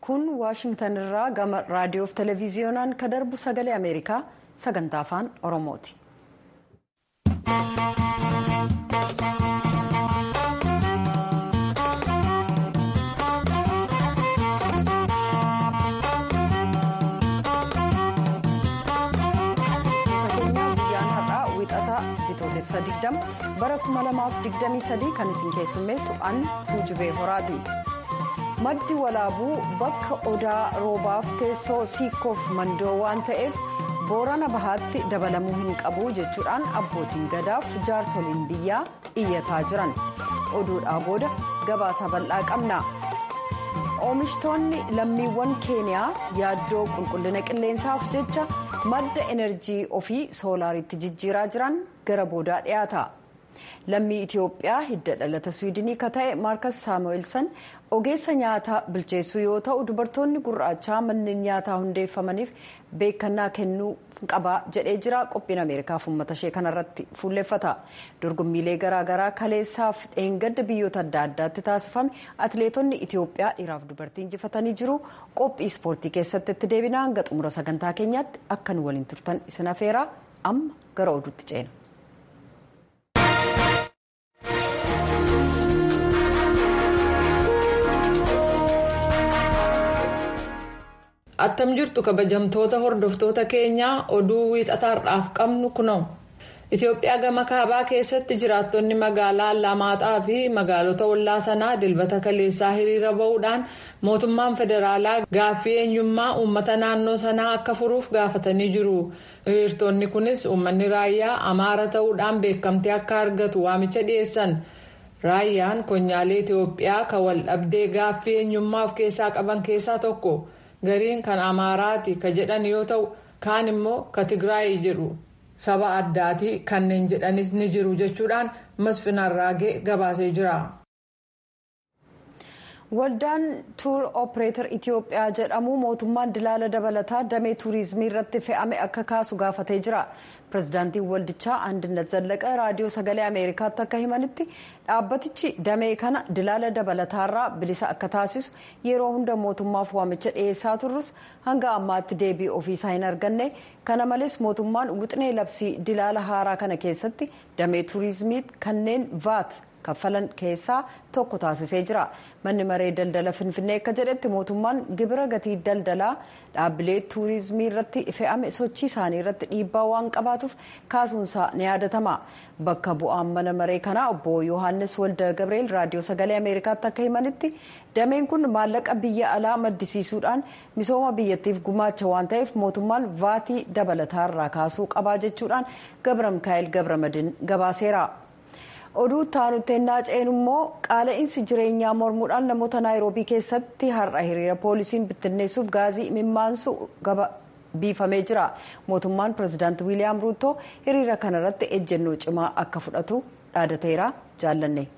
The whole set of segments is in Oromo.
kun waashingtan irraa gama raadiyoof televiziyoonaan ka darbu sagalee ameerikaa sagantaa afaan oromooti. bitootessa 20 bara 2023 kan isin keessummeessu an tuujubee horaati. maddi walaabuu bakka odaa roobaaf teessoo siikoof mandoo waan ta'eef boorana bahaatti dabalamuu hin qabu jechuudhaan abbootiin gadaaf jaarsoliin biyyaa iyyataa jiran oduudhaa booda gabaasa bal'aa qabna. oomishtoonni lammiiwwan keeniyaa yaaddoo qulqullina qilleensaaf jecha madda enerjii ofii soolaariitti jijjiiraa jiran gara boodaa dhiyaata. lammii itiyoophiyaa hidda dhalata swiidinii ka ta'e maarkas saamu'eelsan ogeessa nyaataa bilcheessuu yoo ta'u dubartoonni gurraachaa manneen nyaataa hundeeffamaniif beekannaa kennuu qaba jedhee jira qophiin ameerikaaf uummata ishee kanarratti fuulleffata dorgommiilee garaagaraa kaleessaaf dheengadda biyyoota adda addaatti taasifame atileetonni itiyoophiyaa dhiiraaf dubartii injifatanii jiru qophii ispoortii keessatti itti deebina hanga xumura sagantaa keenyaatti akka nu waliin turtan isin afeeraa amma gara oduutti ceena. attam jirtu kabajamtoota hordoftoota keenyaa oduu wiixataadhaaf qabnu kunoo itiyoophiyaa gama kaabaa keessatti jiraattonni magaalaa lamaaxaa fi magaalota ollaa sanaa dilbata kaleessaa hiriira ba'uudhaan mootummaan federaalaa gaaffii eenyummaa uummata naannoo sanaa akka furuuf gaafatanii jiru hiriirtonni kunis uummanni raayyaa amaara ta'uudhaan beekamtii akka argatu waamicha dhiyeessan raayyaan konyaalee itiyoophiyaa kan wal dhabdee gaaffii eenyummaa of keessaa qaban keessaa tokko. gariin kan amaaraati ka jedhan yoo ta'u kaan immoo ka tigraay jedhu saba addaati kanneen jedhanis ni jiru jechuudhaan masfinarraagee gabaasee jira. waldaan tuur opereeter itiyoophiyaa jedhamu mootummaan dilaala dabalataa damee tuurizimii irratti fe'ame akka kaasu gaafatee jira pirezidaantiin waldichaa andinet zallaqa raadiyoo sagalee ameerikaatti akka himanitti dhaabbatichi damee kana dilaala dabalataarraa bilisa akka taasisu yeroo hunda mootummaaf waamicha dhiyeessaa turrus hanga ammaatti deebii ofiisaa hin arganne kana malees mootummaan wixinee labsii dilaala haaraa kana keessatti damee tuurizimii kanneen vaat kaffalan keessaa tokko taasisee jira manni maree daldala finfinnee akka jedhetti mootummaan gibira gatii daldalaa dhaabbilee tuurizimii irratti fe'ame sochii isaanii irratti dhiibbaa waan qabaatuuf kaasuunsaa ni yaadatama bakka bu'aan mana maree kanaa obbo yohaannis walda gabreel raadiyoo sagalee ameerikaatti akka himanitti dameen kun maallaqa biyya alaa maddisiisuudhaan misooma biyyattiif gumaacha waan ta'eef mootummaan vaatii dabalataarraa kaasuu qabaa jechuudhaan gabra mikaa'el gabramadin gabaaseera. oduu taanuttennaa ceenu immoo qaala'insi jireenyaa mormuudhaan namoota naayiroobii keessatti har'a hiriira poolisiin bittinneessuuf gaazii imimmaansu biifamee jira mootummaan pirezidaanti wiiliyaam ruuttoo hiriira kanarratti ejjennoo cimaa akka fudhatu dhaadateera jaallanne.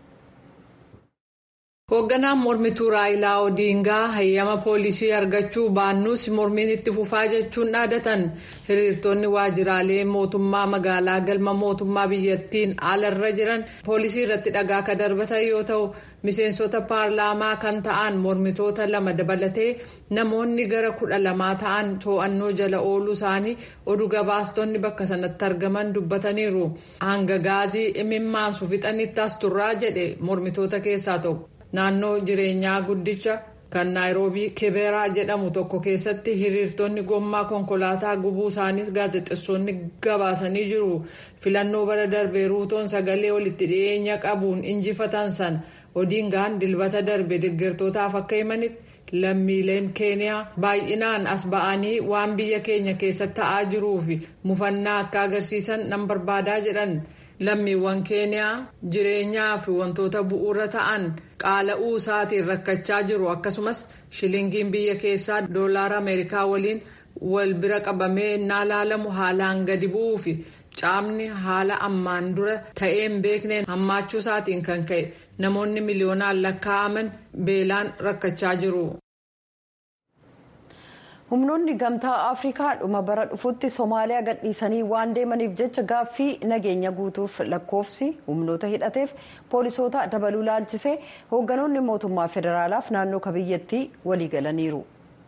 hoogganaan mormituu raayilaa odiingaa hayyama poolisii argachuu baannuus mormiin itti fufaa jechuun dhaadatan hiriirtonni waajjiraalee mootummaa magaalaa galma mootummaa biyyattiin alarra jiran poolisii irratti dhagaa akka darbatan yoo ta'u miseensota paarlaamaa kan ta'an mormitoota lama dabalatee namoonni gara kudha lamaa ta'an to'annoo jala ooluu isaanii oduu gabaastonni bakka sanatti argaman dubbataniiru hanga gaazii imimmaansu fixanitti as turraa jedhe mormitoota keessaa tokko. naannoo jireenyaa guddicha kan naayiroobii kiberaa jedhamu tokko keessatti hiriirtonni gommaa konkolaataa gubuu isaanis gaazexeessonni gabaasanii jiru filannoo bara darbee ruutoon sagalee walitti dhiyeenya qabuun injifatan san odiingaan dilbata darbe deeggartootaaf akka himanitti lammiileen keeniyaa baay'inaan as ba'anii waan biyya keenya keessatti ta'aa jiruu fi mufannaa akka agarsiisan nan barbaadaa jedhan. lammiiwwan keeniyaa jireenyaa fi wantoota bu'uura ta'an qaala'uu isaatiin rakkachaa jiru akkasumas shilingiin biyya keessaa doolaara ameerikaa waliin wal bira qabamee innaa laalamu haalaan gadi bu'uu fi caamni haala ammaan dura ta'een beekneen hammaachuu isaatiin kan ka'e namoonni miliyoonaan lakkaa'aman beelaan rakkachaa jiru. humnoonni gamtaa afrikaa dhuma bara dhufutti soomaaliyaa gadhiisanii waan deemaniif jecha gaaffii nageenya guutuuf lakkoofsi humnoota hidhateef poolisoota dabaluu laalchisee hoogganoonni mootummaa federaalaaf naannoo kabiyyattii waliigalaniiru.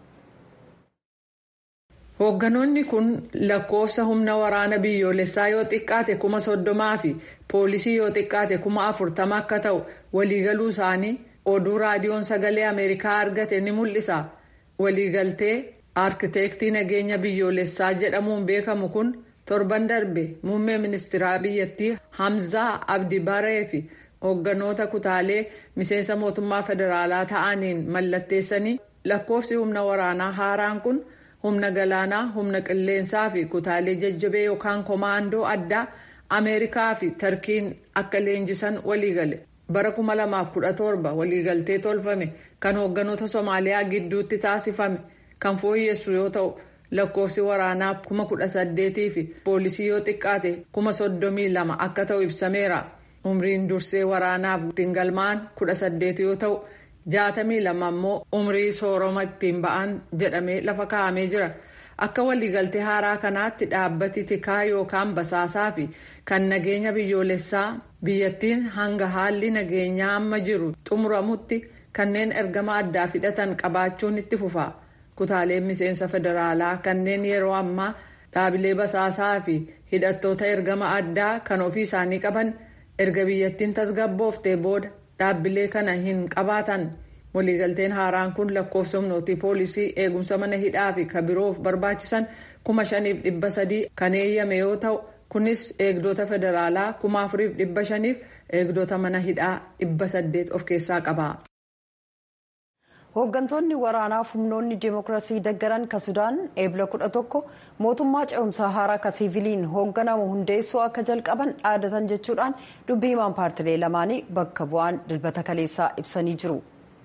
hoogganoonni kun lakkoofsa humna waraana biyyoolessaa yoo xiqqaate kuma soddomaa fi poolisii yoo xiqqaate kuma afurtama akka ta'u waliigaluu isaanii oduu raadiyoon sagalee ameerikaa argate ni mul'isa waliigaltee aarkiteektii nageenya biyyoolessaa jedhamuun beekamu kun torban darbe muummee ministeeraa biyyattii hamzaa abdi baree fi hoogganoota kutaalee miseensa mootummaa federaalaa ta'aniin mallatteessanii lakkoofsi humna waraanaa haaraan kun. humna galaanaa humna qilleensaa fi kutaalee jajjabee yookaan komaandoo addaa ameerikaa fi tarkiin akka leenjisan waliigale bara 2017 waliigaltee tolfame kan hoogganoota soomaaliyaa gidduutti taasifame kan fooyyessu yoo ta'u lakkoofsi waraanaa 18,000 fi poolisii yoo xiqqaate 32,000 akka ta'u ibsameera umriin dursee waraanaaf ittiin galmaan 18 yoo ta'u. jaatamii lama immoo umrii sooroma ittiin ba'an jedhamee lafa kaa'amee jira akka waliigaltee haaraa kanaatti dhaabbati tikaa yookaan basaasaa fi kan nageenya biyyoolessaa biyyattiin hanga haalli nageenyaa amma jiru xumuramutti kanneen ergama addaa hidhatan qabaachuun itti fufa kutaaleen miseensa federaalaa kanneen yeroo ammaa dhaabilee basaasaa fi hidhattoota ergama addaa kan ofii isaanii qaban erga biyyattiin tasgabbooftee booda. dhaabbilee kana hin qabaatan waliigalteen haaraan kun lakkoofsa humnootii poolisii eegumsa mana hidhaa fi kabiroof barbaachisan kuma shaniif dhibba sadii kan eeyyame yoo ta'u kunis eegdota federaalaa kuma afuriif dhibba shaniif eegdota mana hidhaa dhibba saddeet of keessaa qaba. hooggantoonni waraanaaf humnoonni dimookiraasii deggaran ka sudaan eebla kudha tokko mootummaa ce'umsaa haaraa ka siiviliin hoogganamu hundeessuu akka jalqaban dhaadatan jechuudhaan dubbii himaan paartilee lamaanii bakka bu'aan dilbata kaleessaa ibsanii jiru.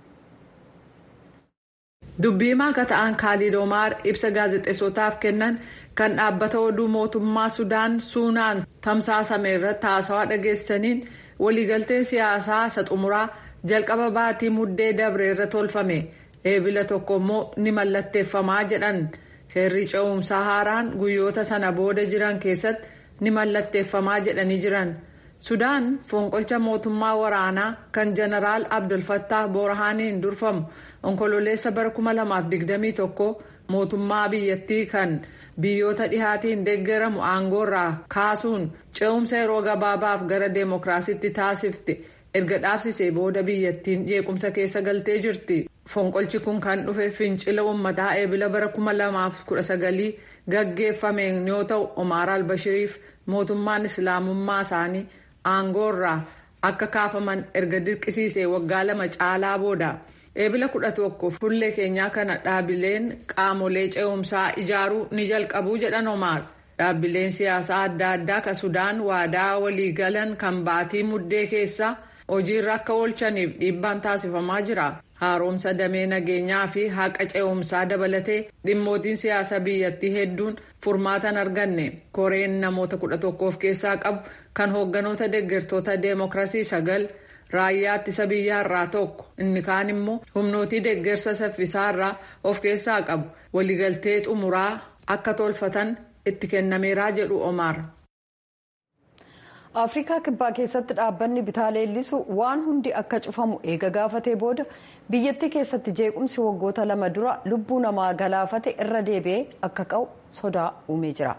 dubbii himaa akka ta'an kaalid omaar ibsa gaazexeessotaaf kennan kan dhaabbata oduu mootummaa sudaan suunaan tamsaasame irratti haasawaa dhageessaniin waliigalteen siyaasaa isa xumuraa. jalqaba baatii muddee dabre irra tolfame eebila tokko immoo ni mallatteeffamaa jedhan heerri ce'umsaa haaraan guyyoota sana booda jiran keessatti ni mallatteeffamaa jedhanii jiran sudaan fonqolcha mootummaa waraanaa kan jeneraal abdulfattah boorahaaniin durfamu onkololeessa bara 2021 mootummaa biyyattii kan biyyoota dhihaatiin deeggaramu aangoorraa kaasuun ce'umsa yeroo gabaabaaf gara deemokiraasiitti taasifte. erga dhaabsisee booda biyyattiin jeequmsa keessa galtee jirti fonqolchi kun kan dhufe fincila uummataa eebila bara 2019 gaggeeffameen yoo ta'u omaar albashiriif mootummaan islaamummaa isaanii aangoorraa akka kaafaman erga dirqisiisee waggaa lama caalaa booda eebila 11 fuullee keenyaa kana dhaabileen qaamolee ce'umsaa ijaaruu ni jalqabuu jedhan omaar. dhaabbileen siyaasaa adda addaa ka sudaan waadaa waliigalan kan baatii muddee keessa hojiirra akka oolchaniif dhiibbaan taasifamaa jira haaromsa damee nageenyaa fi haqa ce'umsaa dabalatee dhimmootiin siyaasa biyyattii hedduun furmaatan arganne koreen namoota kudha tokko of keessaa qabu kan hoogganoota deeggartoota deemokiraasii sagal raayyaa ittisa biyyaarraa tokko inni kaan immoo humnootii deeggarsa saffisaarraa of keessaa qabu waliigaltee xumuraa akka tolfatan itti kennameeraa jedhu omaar. afrikaa kibbaa keessatti dhaabbanni bitaa leellisu waan hundi akka cufamu eega gaafatee booda biyyattii keessatti jeequmsi waggoota lama dura lubbuu namaa galaafate irra deebi'ee akka ka'u sodaa uumee jira.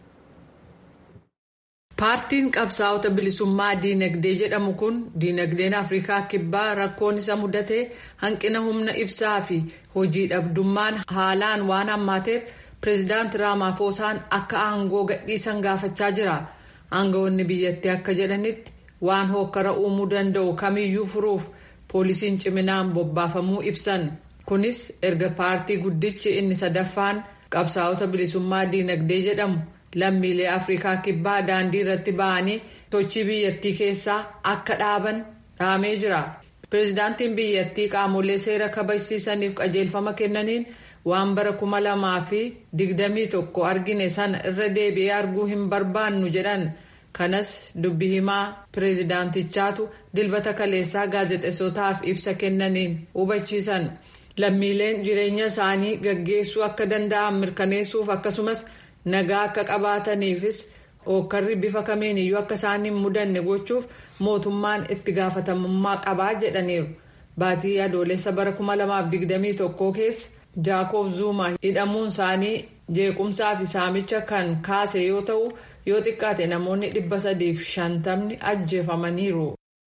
paartiin qabsaa'ota bilisummaa diinagdee jedhamu kun diinagdeen afrikaa kibbaa rakkoon isa mudatee hanqina humna ibsaa fi hojii dhabdummaan haalaan waan hammaateef pireezidaanti raamaafoosaan akka aangoo gadhiisan gaafachaa jira. aangawoonni biyyattii akka jedhanitti waan hokkara uumuu danda'u kamiyyuu furuuf poolisiin ciminaan bobbaafamuu ibsan kunis erga paartii guddichi inni sadaffaan qabsaa'ota bilisummaa diinagdee jedhamu lammiilee afrikaa kibbaa daandii irratti ba'anii sochii biyyattii keessaa akka dhaaban dhaamee jira pireezidaantiin biyyattii qaamolee seera kabachiisaniif qajeelfama kennaniin waan bara kuma lamaa fi digdamii tokko argine sana irra deebi'ee arguu hin barbaannu jedhan kanas dubbi himaa pireezidaantichaatu dilbata kaleessaa gaazexeessotaaf ibsa kennaniin hubachiisan lammiileen jireenya isaanii gaggeessuu akka danda'an mirkaneessuuf akkasumas nagaa akka qabaataniifis hookkarri bifa kamiin iyyuu akka isaan hin mudanne gochuuf mootummaan itti gaafatamummaa qabaa jedhaniiru. Baatii adoolessa bara 2021 keessa Jaakob Zuuma hidhamuun isaanii jeequmsaa fi saamicha kan kaase yoo ta'u yoo xiqqaate namoonni dhibba sadiif shantamni ajjeefamaniiru.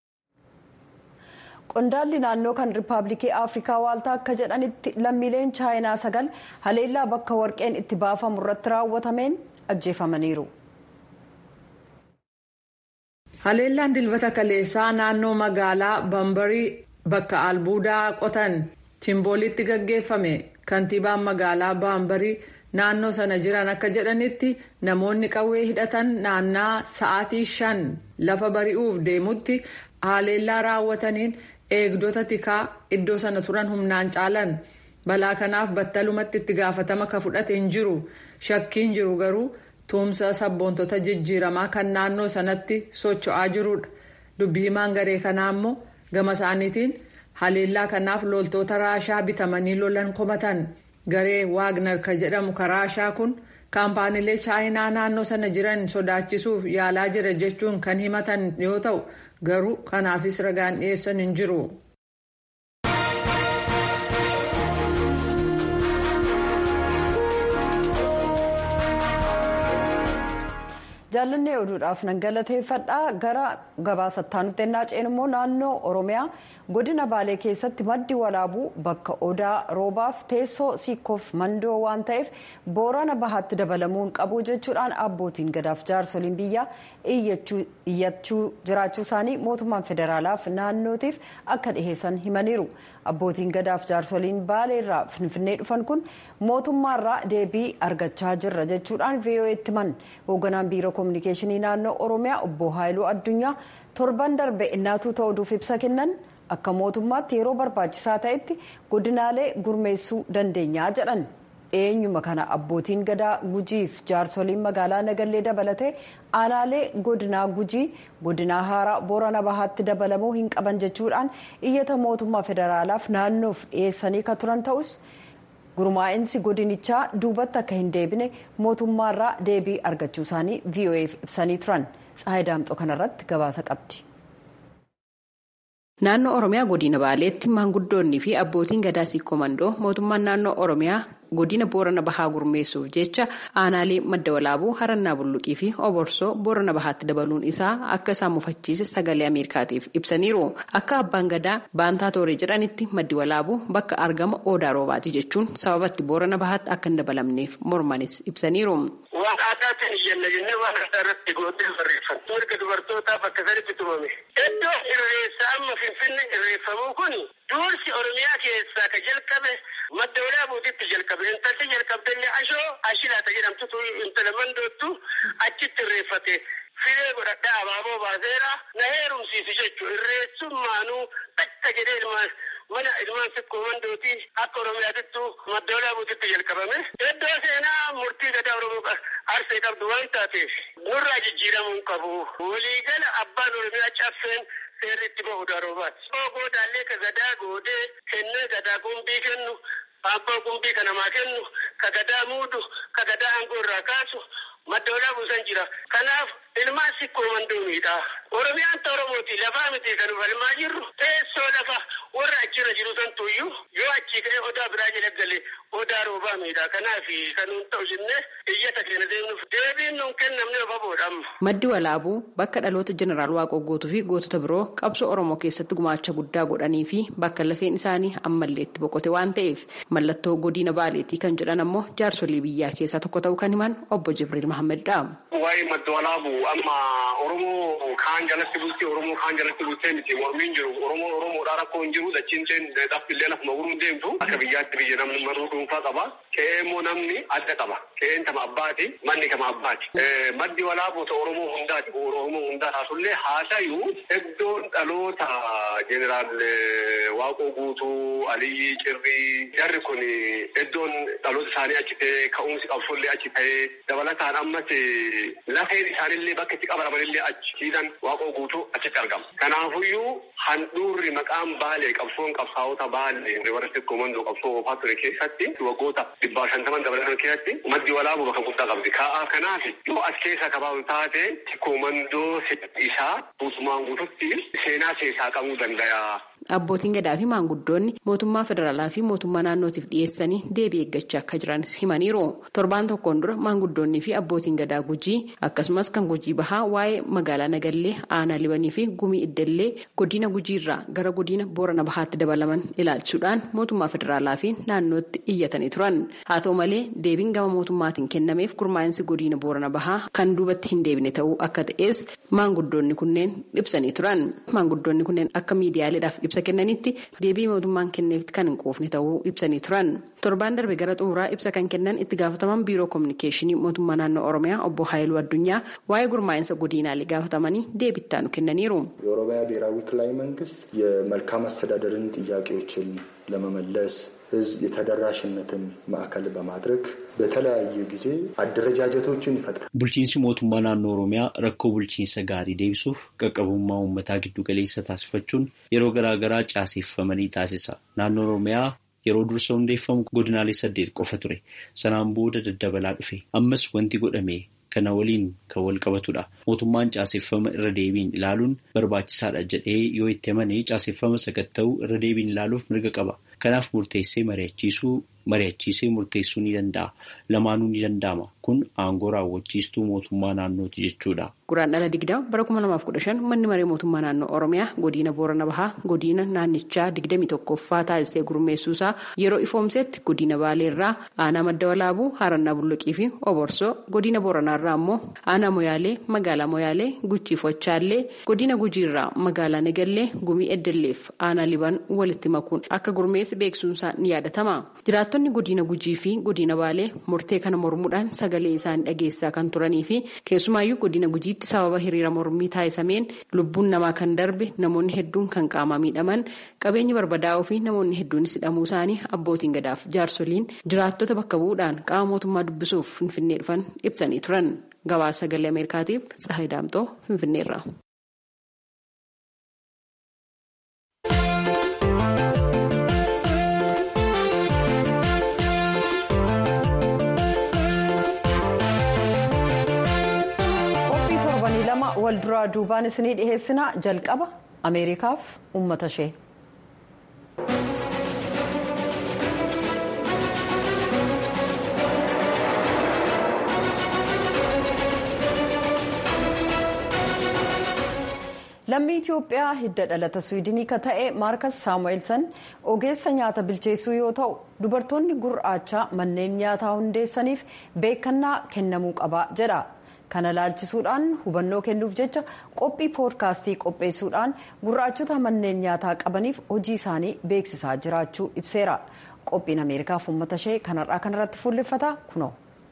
qondaalli naannoo kan riippaabilikii afrikaa waaltaa akka jedhanitti lammiileen chaayinaa sagal haleellaa bakka warqeen itti baafamu irratti raawwatameen ajjeefamaniiru. haleellaan dilbata kaleessaa naannoo magaalaa bambarii bakka albuudaa qotan chimboolitti gaggeeffame kantiibaan magaalaa bambarii naannoo sana jiran akka jedhanitti namoonni qawwee hidhatan naannaa sa'aatii shan lafa bari'uuf deemutti haleellaa raawwataniin eegdota tikaa iddoo sana turan humnaan caalan balaa kanaaf battalumatti itti gaafatama ka fudhate hin jiru shakkiin jiru garuu tuumsa sabboontota jijjiiramaa kan naannoo sanatti socho'aa jirudha dubbi himaan garee kanaa immoo gama isaaniitiin haleellaa kanaaf loltoota raashaa bitamanii lolan komatan garee waagnar ka jedhamu ka raashaa kun kaampaaniilee chaayinaa naannoo sana jiran sodaachisuuf yaalaa jira jechuun kan himatan yoo ta'u garuu kanaafis ragaan dhiyeessan hin jiru. jaallannee oduudhaaf nan galateeffadhaa gara gabaasattaa nutti ennaa ceenu immoo naannoo oromiyaa godina baalee keessatti maddi walaabuu bakka odaa roobaaf teessoo siikoof mandoo waan ta'eef boorana bahaatti dabalamuun qabu jechuudhaan abbootiin gadaaf jaarsoliin biyyaa iyyachuu jiraachuu isaanii mootummaan federaalaaf naannootiif akka dhiheessan himaniiru abbootiin gadaaf jaarsoliin baaleerraa finfinnee dhufan kun mootummaarraa deebii argachaa jirra jechuudhaan vo'eetti himan hoogganaan biiroo koominikeeshinii naannoo oromiyaa obbo haayiluu addunyaa torban darbe innaatuu ta'uudhuuf ibsa kennan akka mootummaatti yeroo barbaachisaa ta'etti godinaalee gurmeessuu dandeenyaa jedhan eenyuma kana abbootiin gadaa gujiif jaarsoliin magaalaa nagallee dabalatee aanaalee godinaa gujii godinaa haaraa boorana bahaatti dabalamuu hin qaban jechuudhaan iyyata mootummaa federaalaaf naannoof dhiyeessanii ka turan ta'us gurmaa'insi godinichaa duubatti akka hin deebine mootummaarraa deebii argachuu isaanii vo'eef ibsanii turan tsaayii daamxoo kanarratti gabaasa qabdi. Naannoo Oromiyaa godina Baaleetti maanguddoonnii fi abbootiin gadaa siikoomandoo mootummaan naannoo Oromiyaa godina Boorana Bahaa gurmeessuuf jecha aanaalee madda walaabuu harannaa bulluqii fi oborsoo Boorana Bahaatti dabaluun isaa akka isaan mufachiise sagalee Ameerikaatiif ibsaniiru. Akka abbaan gadaa baantaa tooree jedhanitti maddi walaabuu bakka argama odaa roobaati jechuun sababatti Boorana Bahaatti akka hin dabalamneef mormanis ibsaniiru. Waan aadaatiin iyyanna jennee waan adda irratti gootee barreeffatu. Erga dubartootaaf akka saditti tumame. Iddoo irreessa amma Finfinnee irreeffamuu kun duursi Oromiyaa keessaa ka jalqabe madda walaabuutitti jalqabe. Intalli jalqabdallee ashoo ashilaata jedhamtutu intala mandoottu achitti irreeffate. Firee godhadhaa abaaboo baaseera na heerumsiisu jechuudha. Irreessummaanuu takka jedhee ilmaan mana ilmaan sikkoo mandootii akka Oromiyaatittu madda walaabuutitti jalqabame. Iddoo seenaa murtii gadaa Oromoo arsee qabdu waan taateef nurraa jijjiiramuu qabu. Waliigala abbaan Oromiyaa caffeen seerri itti bahu daroobaati. Goodaallee ka gadaa goodee kennee gadaa gumbii kennu abbaa gumbii ka namaa kennu ka gadaa muudu ka gadaa aangoo irraa kaasu madda walaabuu san jira. Kanaaf ilmaan sikkoo mandoomiidha. Oromiyaan ta Oromooti lafaa miti kan falmaa jirru teessoo lafa warra achirra jiru santuuyyuu yoo achii ka'ee odaa biraa jala galee odaa roobaa miidha. Kanaaf kan nuun ta'u jennee iyyata keenya deemnuuf deebiin nuun kennamne ofaboodha amma. Maddi walaabuu bakka dhaloota jeneraal Waaqoo guutuu fi gootota biroo qabsoo Oromoo keessatti gumaacha guddaa godhanii fi bakka lafeen isaanii ammallee itti boqote waan ta'eef mallattoo godina baaleetii kan jedhan ammoo jaarsolii biyyaa keessaa tokko ta'uu kan himan obbo Jibriil Mahammedidha. Waa'ee madda walaabuu amma Oromoo kaan jalatti bultee Oromoo kaan jalatti bultee miti mormiin jiru Oromoo Oromoodhaa rakkoo hin jiru dachiin seen dhaabbilee lafuma guruun deemtu akka biyyaatti biyya namni maruu dhuunfaa qaba ka'ee immoo namni adda qaba ka'een tama abbaati manni kama abbaati maddi walaabuu ta'e Oromoo hundaati Oromoo hundaa taasullee haasayuu iddoon dhaloota jeneraal Waaqoo guutuu Aliyyii Cirrii jarri kun iddoon dhaloota isaanii achi ta'ee ka'umsi qabsollee achi ta'ee dabalataan ammas lafeen isaanillee bakka itti qabaramanillee achi siidan waaqoo guutuu achitti argama. Kanaafuyyuu handhuurri maqaan baalee qabsoon qabsaa'ota baay'ee rivarsi komandoo qabsoo oofaa ture keessatti waggoota dhibbaa shantaman dabalatan keessatti maddi walaabuu bakka guddaa qabdi. Ka'aa kanaaf yoo as keessa qabamu taate komandoo isaa guutumaan guututti seenaa keessaa qabuu danda'a. Abbootiin gadaa fi maanguddoonni mootummaa federaalaa fi mootummaa naannootiif dhiyeessanii deebii eeggachaa akka jiran himaniiru. Torbaan tokkoon dura maanguddoonnii fi abbootiin gadaa gujii akkasumas kan gujii bahaa waa'ee magaalaa Nagallee aanaa libanii fi gumii iddallee godina gujiirraa gara godina boorana bahaatti dabalaman ilaalchuudhaan mootummaa federaalaa fi naannootti iyyatanii turan. Haa ta'u malee deebiin gama mootummaatiin kennameef gurmaa'insi godina boorana bahaa kan duubatti hin deebine ta'uu akka ta'es maanguddoonni kunneen ibsanii turan. Maanguddoonni kunneen akka miidiyaaleedhaaf ibsa kennanitti deebii mootummaan kenneefitti kan hin quufne ta'uu ibsanii turan torbaan darbe gara xumuraa ibsa kan kennan itti gaafataman biiroo koominikeeshinii mootummaa naannoo oromiyaa obbo haayiluu addunyaa waa'ee gurmaa'insa godinaalee gaafatamanii deebittaanu kennaniiru. የኦሮሚያ ብሔራዊ ክልላዊ መንግስት የመልካም አስተዳደርን ጥያቄዎችን ለመመለስ ህዝብ የተደራሽነትን ማዕከል በማድረግ በተለያየ ጊዜ አደረጃጀቶችን ይፈጥራል። bulchiinsi mootummaa naannoo oromiyaa rakkoo bulchiinsa gaarii deebisuuf qaqqabummaa uummataa giddu galeessa taasifachuun yeroo garaa garaa caaseeffamanii taasisa. Naannoo oromiyaa yeroo dursa hundeeffamu godinaalee saddeet qofa ture. Sanaan booda daddabalaa dhufe. Ammas wanti godhame kana waliin kan wal qabatudha. Mootummaan caaseeffama irra deebiin ilaaluun barbaachisaadha jedhee yoo itti amane caaseeffama sakatta'uu irra deebiin ilaaluuf mirga qaba. Kanaaf murteessee mari'achiisuu mari'achiisee murteessuu ni danda'a. Lamaanuu ni danda'ama. Kun aangoo raawwachiistuu mootummaa naannooti jechuudha. Guraan dhala digdama bara kuma lamaaf kudha shan manni maree mootummaa naannoo Oromiyaa godina Boorana Bahaa godina naannichaa digdamii tokkoffaa taasisee gurmeessuusaa yeroo ifoomsetti godina Baaleerraa aanaa madda walaabuu Harannaa Bulluqii fi Oborsoo godina Booranaarraa immoo aanaa Moyaalee magaalaa Moyaalee Guchii Fochaallee godina Gujiirraa magaalaa Nagallee Gumii Eddalleef aanaa Liban walitti makuun akka gurmeessi beeksisuunsaa ni yaadatama. Jiraattonni godina Gujii fi godina Baalee murtee kana mormuudhaan sagalee isaanii dhageessaa kan turanii fi keessumaayyuu godina Gujiitti sababa hiriira mormii taasisameen lubbuun namaa kan darbe namoonni hedduun kan qaamaa miidhaman qabeenyi barbadaa'uu fi namoonni hedduunis hidhamuu isaanii abbootiin gadaaf jaarsoliin jiraattota bakka bu'uudhaan qaama mootummaa dubbisuuf finfinnee dhufan ibsanii turan gabaasa sagalee ameerikaatiif tsahay daamxoo finfinneerra. wal duraa duubaan isinii dhiheessina jalqaba ameerikaaf uummata ishee. lammii itiyoophiyaa hidda dhalata swiidinii ka ta'e maarkas saamu'eelsan ogeessa nyaata bilcheessuu yoo ta'u dubartoonni gurraachaa manneen nyaataa hundeessaniif beekannaa kennamuu qaba jedha. kana laalchisuudhaan hubannoo kennuuf jecha qophii poodkaastii qopheessuudhaan gurraachota manneen nyaataa qabaniif hojii isaanii beeksisaa jiraachuu ibseera qophiin ameerikaaf uummata ishee kanarraa kanarratti fuulleffata kunoo.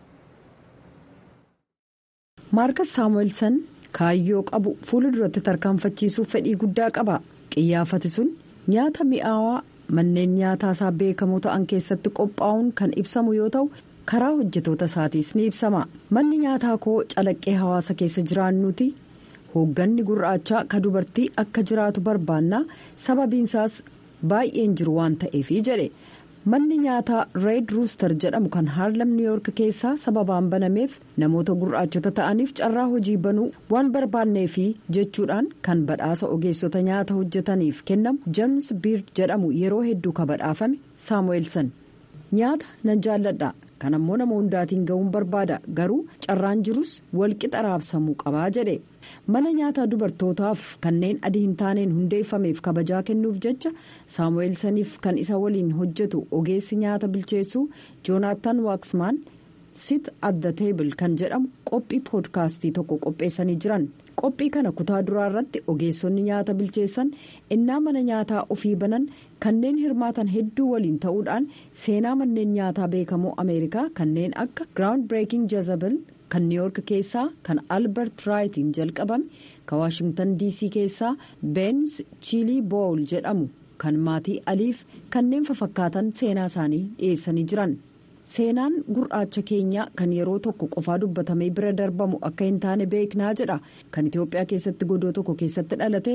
maarkas saamu'eelsan kaayyoo qabu fuula duratti tarkaanfachiisuuf fedhii guddaa qaba qiyyaafati sun nyaata mi'aawaa manneen nyaataa isaa beekamoo ta'an keessatti qophaa'uun kan ibsamu yoo ta'u. karaa hojjetoota isaatiis ni ibsama manni nyaataa koo calaqqee hawaasa keessa jiraannuti hoogganni gurraachaa ka dubartii akka jiraatu barbaannaa sababiinsaas baay'een jiru waan ta'eefi jedhe manni nyaataa reed ruuster jedhamu kan haarlam niiyoork keessaa sababaan banameef namoota gurraachota ta'aniif carraa hojii banuu waan barbaanneefi jechuudhaan kan badhaasa ogeessota nyaata hojjetaniif kennamu jeems biird jedhamu yeroo hedduu ka badhaafame saamu'eelsan nyaata nan jaalladha. kan ammoo nama hundaatiin ga'uun barbaada garuu carraan jirus walqixa raabsamuu qabaa jedhe mana nyaataa dubartootaaf kanneen adii hin taaneen hundeeffameef kabajaa kennuuf jecha saamu'eelsaniif kan isa waliin hojjetu ogeessi nyaata bilcheessuu joonaatan waaksmaan sit at the table kan jedhamu qophii poodkaastii tokko qopheessanii jiran. qophii kana kutaa duraa irratti ogeessonni nyaata bilcheessan innaa mana nyaataa ofii banan kanneen hirmaatan hedduu waliin ta'uudhaan seenaa manneen nyaataa beekamoo ameerikaa kanneen akka giraawund bireeking jezabel kan niiyoork keessaa kan albert raayitiin jalqabame kan waashingtan dc keessaa beens chiilii boowul jedhamu kan maatii aliif kanneen fafakkaatan seenaa isaanii dhiyeessanii jiran. seenaan gurraacha keenyaa kan yeroo tokko qofaa dubbatamee bira darbamu akka hin taane beeknaa jedha kan itiyoophiyaa keessatti godoo tokko keessatti dhalate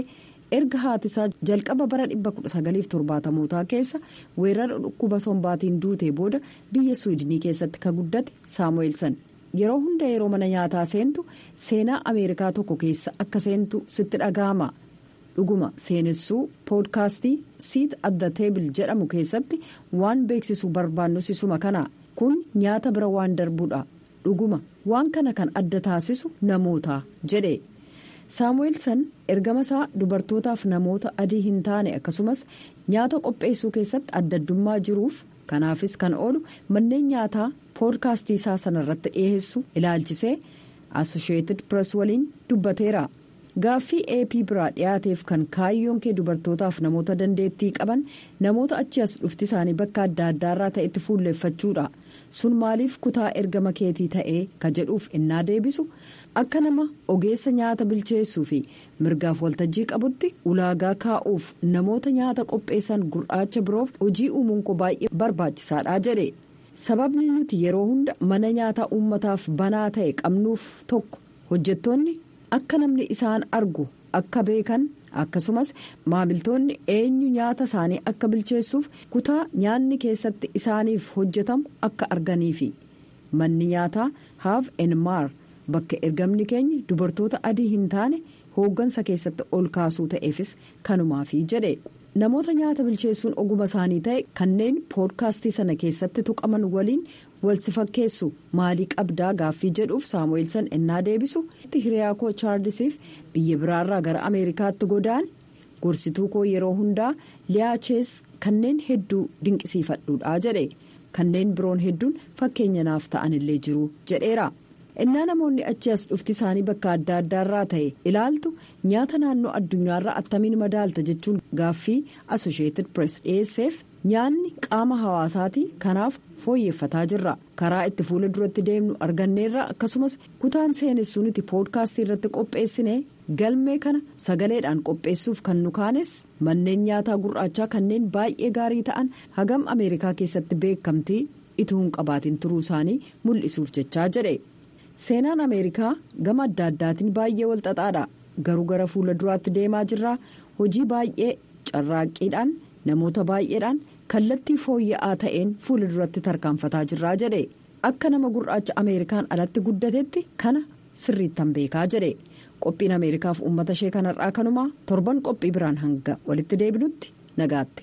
erga haatisaa jalqaba bara 1970mootaa keessa weerara dhukkuba sombaatiin duutee booda biyya suwidinii keessatti ka guddate saamu'eelsan yeroo hunda yeroo mana nyaataa seentu seenaa ameerikaa tokko keessa akka seentu sitti dhaga'ama dhuguma seenessuu poodkaastii siit adda teebil jedhamu keessatti waan beeksisuu barbaannu sisuma kana kun nyaata bira waan darbuudha dhuguma waan kana kan adda taasisu namoota jedhe saamu'eelsan ergama isaa dubartootaaf namoota adii hin taane akkasumas nyaata qopheessuu keessatti adda addummaa jiruuf kanaafis kan oolu manneen nyaataa poodkaastii isaa sanarratti dhiyeessu ilaalchisee asosheetid pirees waliin dubbateera gaaffii ap biraa dhiyaateef kan kaayyoon kee dubartootaaf namoota dandeettii qaban namoota achi as dhufti isaanii bakka adda addaarraa ta'etti fuulleeffachuudha sun maaliif kutaa ergama keetii ta'ee ka jedhuuf innaa deebisu akka nama ogeessa nyaata bilcheessuu fi mirgaaf waltajjii qabutti ulaagaa kaa'uuf namoota nyaata qopheessan gurraacha biroof hojii uumuun koo baay'ee barbaachisaadha jedhe sababni nuti yeroo hunda mana nyaataa uummataaf banaa ta'e qabnuuf tokko hojjettoonni akka namni isaan argu akka beekan akkasumas maamiltoonni eenyu nyaata isaanii akka bilcheessuuf kutaa nyaanni keessatti isaaniif hojjetamu akka arganiifi manni nyaataa haaf enmaar bakka ergamni keenya dubartoota adii hin taane hooggansa keessatti ol kaasuu ta'eefis kanumaafi jedhe namoota nyaata bilcheessuun oguma isaanii ta'e kanneen poodkaastii sana keessatti tuqaman waliin walsi fakkeessu maalii qabdaa gaaffii jedhuuf saamu'eelsan ennaa deebisu hiriyaa koo chaarlisiif biyya biraarraa gara ameerikaatti godaan gorsituu koo yeroo hundaa liyaachees kanneen hedduu dinqisiifadhuudha jedhe kanneen biroon hedduun fakkeenya naaf ta'anillee jiru jedheera. innaa namoonni achi as dhufti isaanii bakka adda addaarraa ta'e ilaaltu nyaata naannoo addunyaarraa attamiin madaalta jechuun gaaffii asosheetid pirees dhiyeesseef nyaanni qaama hawaasaatii kanaaf fooyyeffataa jirra karaa itti fuula duratti deemnu arganneerra akkasumas kutaan seenessuu nuti poodkaastii irratti qopheessine galmee kana sagaleedhaan qopheessuuf kan nu kaanes manneen nyaataa gurraachaa kanneen baay'ee gaarii ta'an hagam ameerikaa keessatti beekamtii ituu hin qabaatiin turuu isaanii mul'isuuf jechaa jedhe. seenaan ameerikaa gama adda addaatiin baay'ee walxaxaadha garuu gara fuula duraatti deemaa jirra hojii baay'ee carraaqqiidhaan namoota baay'eedhaan kallattii fooyya'aa ta'een fuula duratti tarkaanfataa jirraa jedhe akka nama gurraacha ameerikaan alatti guddatetti kana sirriittan beekaa jedhe qophiin ameerikaaf uummata ishee kanarraa kanumaa torban qophii biraan hanga walitti deebinutti nagaatti.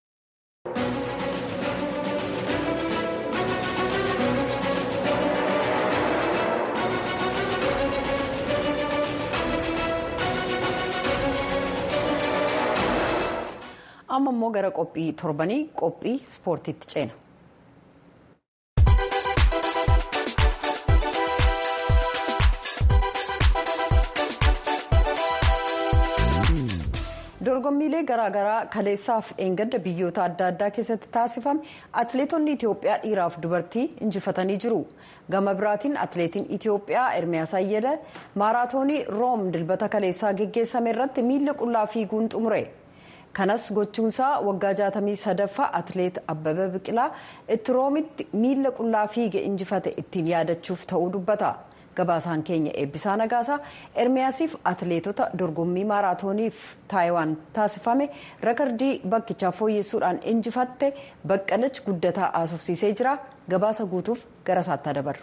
amma immoo gara qophii torbanii qophii ispoortiitti ceena. dorgommiilee garaagaraa kaleessaaf dheengadda biyyoota adda addaa keessatti taasifame atileetonni itiyoophiyaa dhiiraaf dubartii injifatanii jiru gama biraatiin atileetiin itiyoophiyaa ermiyaas ayyala maaraatoonii room dilbata kaleessaa geggeessame irratti miila qullaa fiiguun xumure. kanas gochuunsaa waggaa 63ffaa atileet abbaba biqilaa itti roomitti miila qullaa fiige injifate ittiin yaadachuuf ta'uu dubbata gabaasaan keenya eebbisaa nagaasaa ermiyaasiif atileetota dorgommii maaraatooniif taayiwaan taasifame rakardii bakkichaa fooyyessuudhaan injifatte baqqalach guddataa aasofsiisee jira gabaasa guutuuf gara isaatti dabarru.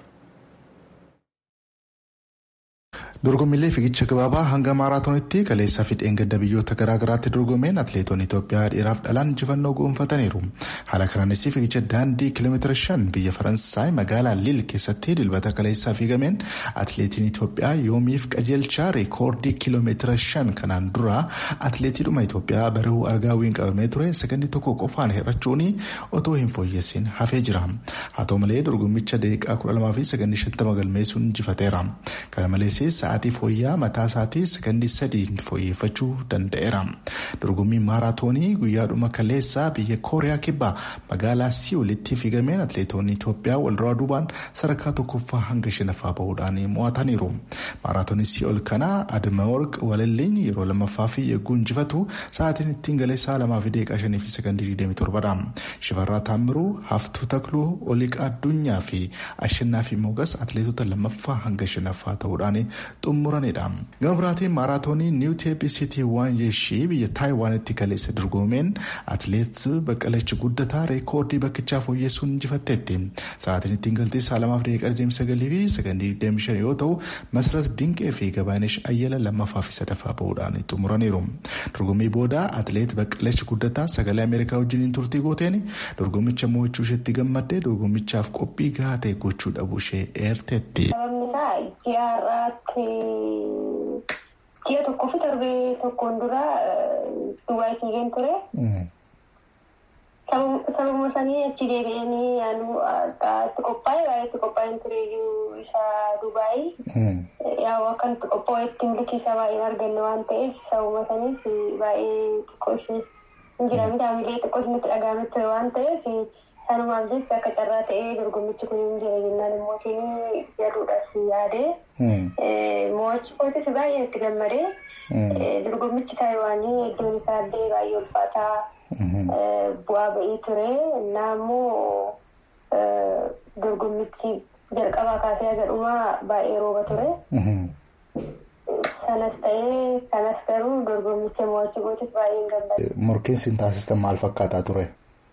dorgommiilee fiigicha gabaabaa hanga maaraatoonitti kaleessaa fi dheengadda biyyoota garaagaraatti dorgomeen atileetonni itoophiyaa dhiiraaf dhalaan injifannoo goonfataniiru haala kanaanis fiigicha daandii kiiloomeetira shan biyya faransaay magaalaa liil keessatti dilbata kaleessaa fiigameen atileetiin itoophiyaa yoomiif qajeelchaa reekoordii kiiloomeetira shan kanaan dura atileetiidhuma itoophiyaa barihuu argaawwiin qabamee ture sakandii tokko qofaan hir'achuun otoo hin fooyyessin hafee jira haa ta'u malee dorgommicha daqiiqaa kudha lamaa fi sakandii shantama galmeessuun injifateera kana malees sa'aatii fooyyaa mataa isaatii sakandii sadiin fooyyeffachuu danda'eera dorgommiin maaraatoonii guyyaadhuma kaleessaa biyya kooriyaa kibbaa magaalaa si'oolitti fiigameen atileetonni itoophiyaa walduraa duubaan sadarkaa tokkoffaa hanga shanaffaa bahuudhaan mo'ataniiru maaraatoonii si'ool kana admaworq walilleen yeroo lammaffaa fi yegguu injifatu sa'aatiin ittiin galeessaa lamaa fi daqiiqaa shanii fi sakandii digdamii torbadha shifarraa taamiruu haftuu takluu oliiqaa addunyaa fi ashannaa fi mogas atileetota lammaffaa hanga shanaffaa ta'uudhaan xumuranidha. Gama biraatiin maaraatoonii niiw teep sitii waan yeeshii biyya taayiwaanitti kaleessa dorgomeen atileet Baqqalachi Guddataa reekoordii bakkichaa fooyyessuun injifatteetti. Sa'aatiin ittiin galtee sa'a lamaaf daqiiqaa 29 fi sakandii 25 yoo ta'u Masaras Dinqee fi Gabaanesh Ayyala lammaffaa fi sadaffaa bahuudhaan xumuraniiru. Dorgommii booda atileet Baqqalachi Guddataa sagalee Ameerikaa wajjiniin turtii gooteen dorgommicha mo'achuu isheetti gammaddee dorgommichaaf qophii gahaa ta'e gochuu dhabuu ishee eerteetti. Sababni isaa ji'a har'aatti ji'a tokkoo fi torbee tokkoon dura Dubaay fiigeen ture. Sababuma sanii achi deebi'anii yaanu itti qophaa'e baay'ee itti qophaa'een tureyyuu isa Dubaay. Yaa akkan itti qophaa'etti milkii isaa baay'een arganne waan ta'eef sababuma saniif baay'ee xiqqoo ishee hin jira miidhaamilee xiqqoo ishee itti dhaga'ame ture waan ta'eef sanumaaf jecha akka carraa ta'ee dorgommichi kun hin jira jennaan immootiin jedhuudhaaf yaadee mo'achuu kootiif baay'ee itti gammadee dorgommichi taayiwaanii iddoon isaallee baay'ee ulfaataa bu'aa ba'ii ture naammoo dorgommichi jalqabaa kaasee haga dhumaa baay'ee rooba ture. Sanas ta'ee kanas garuu dorgommicha mo'achuu kootiif baay'ee hin gammade. Morkiin sin taasistan maal fakkaataa ture?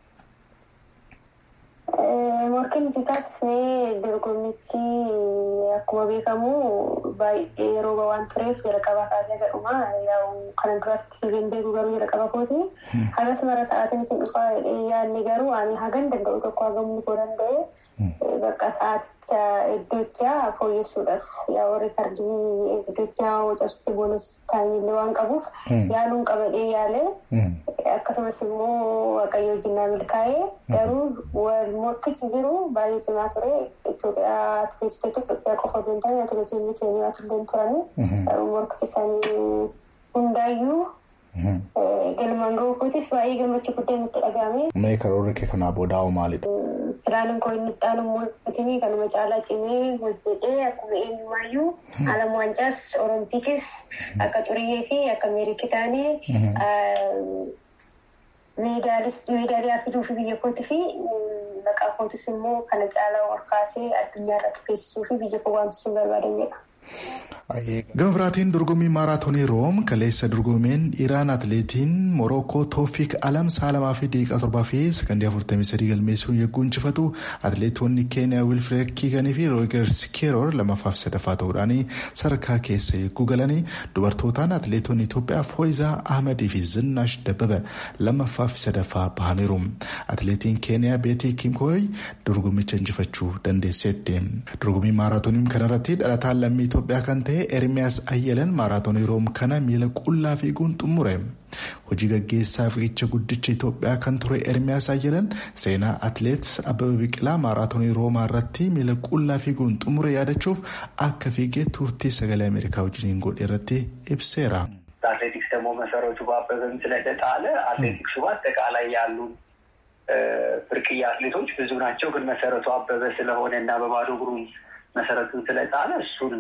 Morkiin nuti taasisnee dorgommichi akkuma beekamu baay'ee rooba waan tureef jalqabaa kaasee haga dhumaa yaa'u kana duratti fiigeen beeku garuu jalqaba kooti. Hagas mara sa'aatiin isin dhufaa yaadne garuu ani hagan danda'u tokko hagamuu koo danda'e bakka sa'aaticha iddoocha fooyyessuudhaaf yaa'u riikardii iddoocha cabsite boonis taayimillee waan qabuuf yaaluun qabadhee yaale akkasumas immoo waaqayyo wajjin milkaa'ee garuu wal morkichi jiru baay'ee cimaa ture Itoophiyaa atileetota Itoophiyaa qofa osoo hin taane atileetonni keenya illee turani morkichi isaanii hundaayyuu galmaan ga'uu kootiif baay'ee gammachuu guddaan itti dhagahame. Mee karoorri kee kanaa boodaa hoo maalidha? Filaaniin koo inni itti aanu mootii kanuma caalaa cimee hojjedhee akkuma eenyumaayyuu alam waancaas oroompiikis akka xuriyyee fi akka meeriikii taanee meedaaliyaa fiduu fi biyya kootii fi maqaa kootis immoo kana caalaa ol kaasee addunyaa irratti beeksisuu fi biyya koo waamsisuun barbaadan jedha. Gama biraatiin dorgommii maaraatoonii Room kaleessa dorgomeen dhiiraan atileetiin Morookoo Toofiik Alam sa'a lamaa fi daqiiqaa torbaa fi sakandii afurtamii sadii galmeessuun yagguu injifatu atileetonni Keeniyaa Wilfred Kiiganii fi Roogers Keeroor lammaffaa fi sadaffaa ta'uudhaan sadarkaa keessa yagguu galanii dubartootaan atileetonni Itoophiyaa Fooyizaa Ahmadii fi Zinaash Dabbaba lammaffaa fi sadaffaa bahaniiru. Atileetiin Keeniyaa Beetii Kimkooy dorgommicha injifachuu dandeesseetti. Dorgommii maaraatoonii kanarratti dhalataan lammii Itoophiyaa kan ta'e Ermiyaas Ayyalan maaraatoonii Room kana miila qullaa fiiguun xumure. Hojii gaggeessaa fiigicha guddicha Itoophiyaa kan ture Ermiyaas Ayyalan seenaa atileet Abbaba Biqilaa maaraatoonii Roomaa irratti miila qullaa fiiguun xumure yaadachuuf akka fiigee turtii sagalee Ameerikaa wajjiniin godhe irratti ibseera. አትሌቲክስ ደግሞ መሰረቱ በአበበም ስለተጣለ አትሌቲክሱ በአጠቃላይ ያሉ ብርቅዬ አትሌቶች ብዙ ናቸው። ግን መሰረቱ አበበ ስለሆነ እና በባዶ እግሩ መሰረቱን ስለጣለ እሱን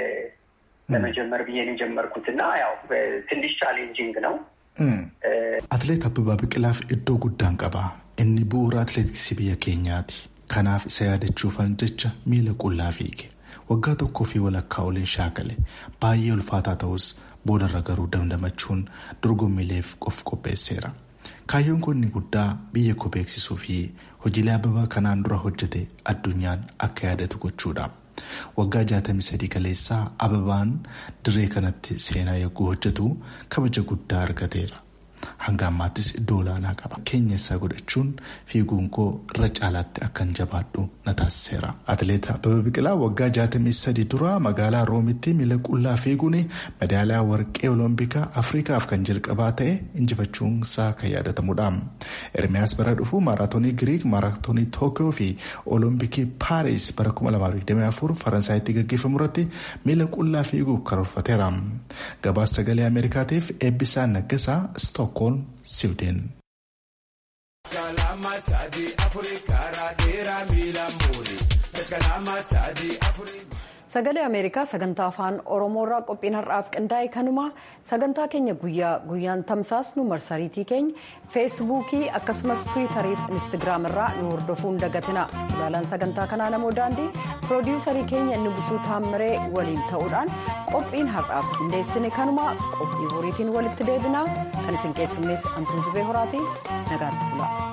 ለመጀመር ብዬ ነው የጀመርኩት እና ያው ትንሽ ቻሌንጂንግ ነው። Atileet Abbabaa Biqilaaf iddoo guddaan qaba. Inni bu'uura atileetiksii biyya keenyaati. Kanaaf isa yaadachuufan jecha miila qullaa fiige. Waggaa tokkoo fi walakkaa oliin shaakale. Baay'ee ulfaataa ta'us boodarra garuu dandamachuun dorgommiileef of qopheesseera. Kaayyoon kun inni guddaa biyya koo beeksisuu fi hojiilee Abbabaa kanaan dura hojjete addunyaan akka yaadatu gochuudha. Waggaa 63 kaleessaa Ababaan dirree kanatti seenaa yagguu hojjetu kabaja guddaa argateera. Hanga ammaattis iddoo olaanaa qaba. Keenya isaa godhachuun fiiguun koo irra caalaatti akkan jabaadhu na taasiseera. Atileet Abbabaa Biqilaa waggaa 63 dura magaalaa Roomitti miila qullaa fiiguun madaaliyaa warqee oloompikaa Afrikaaf kan jalqabaa ta'e injifachuun isaa kan yaadatamudha. Ermiyaas bara dhufu maaraatoonii Giriik, maaraatoonii Tookiyoo fi olompikii Paaris bara 2024 Faransaayitti gaggeeffamu irratti miila qullaa fiiguuf karoorfateera. Gabaasa sagalee Ameerikaatiif eebbisaan naggasaa Stookholm, Siwideen. sagalee ameerikaa sagantaa afaan oromoorraa qophiin har'aaf qindaa'e kanuma sagantaa keenya guyyaa guyyaan tamsaasnu marsariitii keenya feesbuukii akkasumas tiwiitarii fi instagiraam irraa nu hordofuun dagatina ilaalaan sagantaa kanaa namoo daandii piroodiisarii keenya inni busuu taammiree waliin ta'uudhaan qophiin har'aaf qindeessine kanuma qophii boriitiin walitti deebinaa kan isin keessummeessu antuun jubee horaatii nagaatti bulaa.